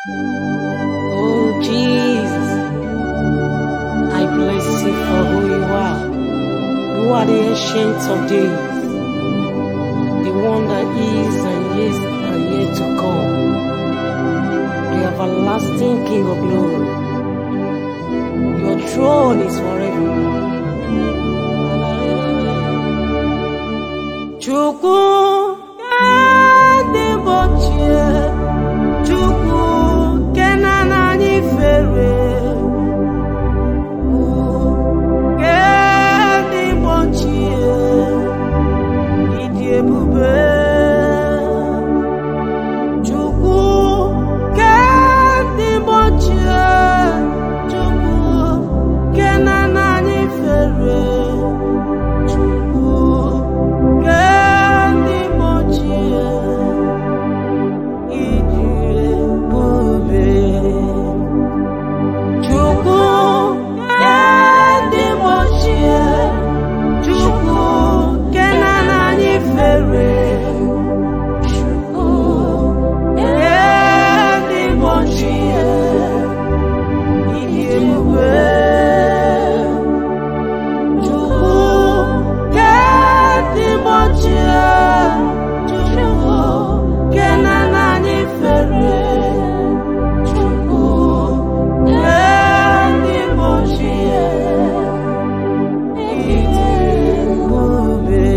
Oh Jesus, I bless you for who you are. You are the ancient of days, the one that is and is and yet to come, the everlasting King of glory. Your throne is forever. Chukwu ndị gbochie Chukwu nke na anyị fere nke ndị gbochie ịdị ebube Chukwu nke ndị gbochie Chukwu nke na anyị fere Chukwu nke ndị gbochie ịdị ebube Chukwu ndị gbochie Chukwu nke na anyị fere Chukwu ndị gbochie ịdị ebube Chukwu nke ndị gbochie Chukwu nke na anyị fere Chukwu nke ndị gbochie ịdị ebube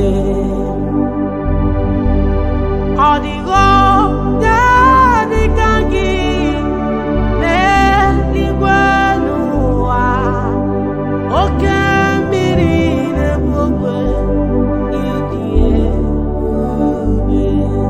ọ dịghị onye dịka gị n'eluigwe n'ụwa oke mmiri na-egbu ogwe ịdị ebube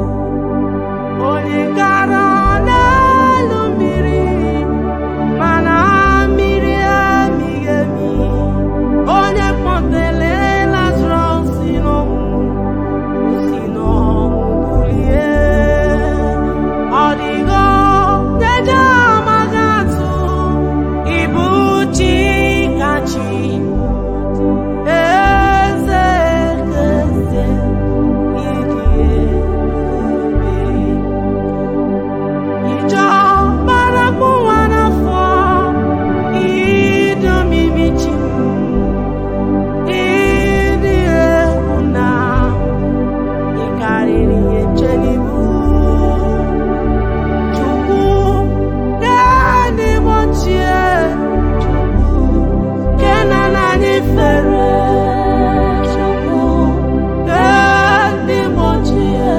onye gara n'elu mmiri mana mmiri amighị emi onye kpọtere Lazarọs si n'ọnwụ si n'ọnwụ bulie ọ dịghị onye ji amaghị atụ ịbụ chi kachi eze eze ịdị ebube Ijọ gbarakpụ nwa n'afọ ịdị omimi chi ịdị egwu na ị karịrị ihe nche n'ibu Chukwu ndị gbochie Chukwu nke na anyị fere Chukwu nke ndị gbochie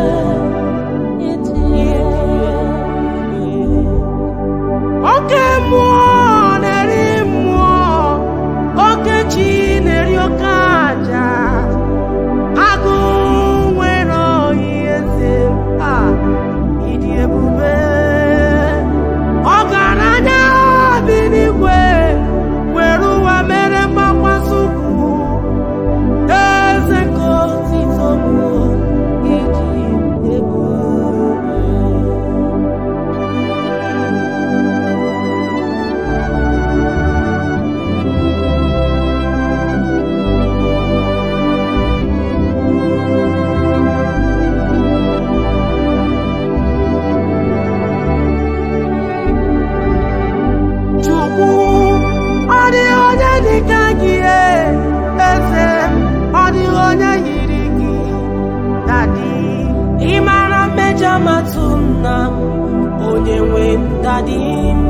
oke mmụọ na-eri mmụọ oke chi na-eri oke aja agụ nwere oyi eze a ịdị ebube ọgaranya bi n'igwe were ụwa mere mgbakwasị ukwu eze nke otito bụ ịdị ebube Chukwu ọ dịghị onye dị ka gị e, eze m, ọ dịghị onye yiri gị dadi ị mara mmejọ matụ nna m onye nwe m dadi m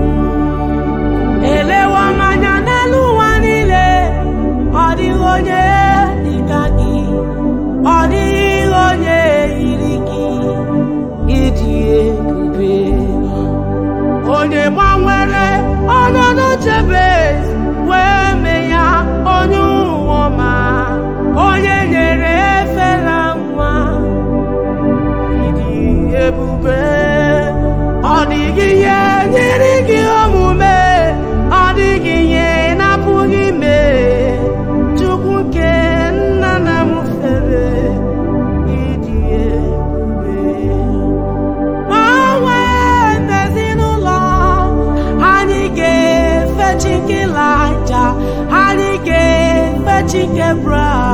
elewa m anya n'elu ụwa niile ọ dịghị onye dị ka gị ọ dịghị onye yiri gị ịdị ebube onye gbanwere ọnọdụ chebe wee mee ya onye ụwa ma onye nyere efere nwa ịdị ebube ọ dịghị ihe nyere gị omume ọ dịghị ihe na-apụghị ime Chukwu nke nna na m fere ịdị ebube Gbanwe n'ezinụlọ anyị ga-efe Chike Laja anyị ga-efe Chike Bra